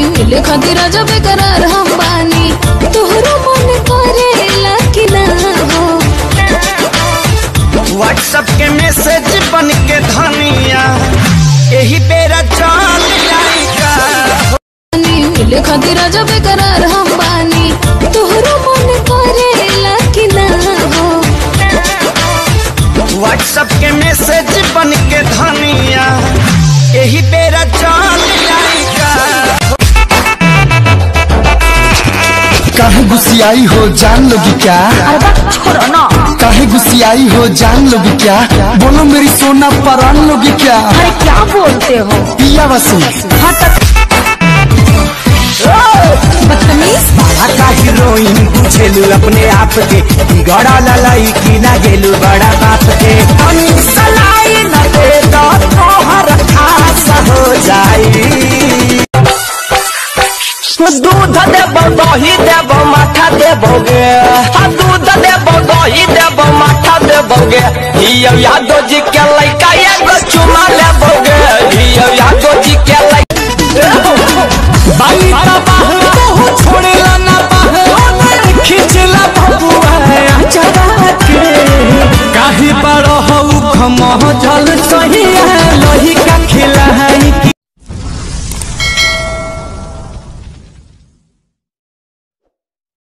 मिले खातिर जब करार हम बानी तोहरो मन करेला कि ना हो व्हाट्सएप के मैसेज बन के धनिया यही बेरा चल जाएगा बानी मिले खातिर जब करार हम बानी तोहरो मन करेला कि ना हो व्हाट्सएप के मैसेज बन के धनिया यही बेरा चल जाएगा काहे गुस्सियाई हो जान लोगी क्या छोड़ो ना काहे गुस्सियाई हो जान लोगी क्या बोलो मेरी सोना परान लोगी क्या अरे क्या बोलते हो पिया वसी बदतमीज का हीरोइन बुझेलू अपने आप के गड़ा ललाई की ना गेलू बड़ा बाप के हम सलाई न दे तो तोहर खास हो जाई दूध देबो दही देबो माठा देबोगे आ दूध देबो दही देबो माठा देबोगे हियो यादव जी के लइका एगो चुमा लेबोगे हियो यादव जी के लइका बाली तबाह बहु छोड़ेला ना बाह खिचला बबुआ चढ़ा के काहे बड़ हऊ खमह जल सहिया लोही का खिलाई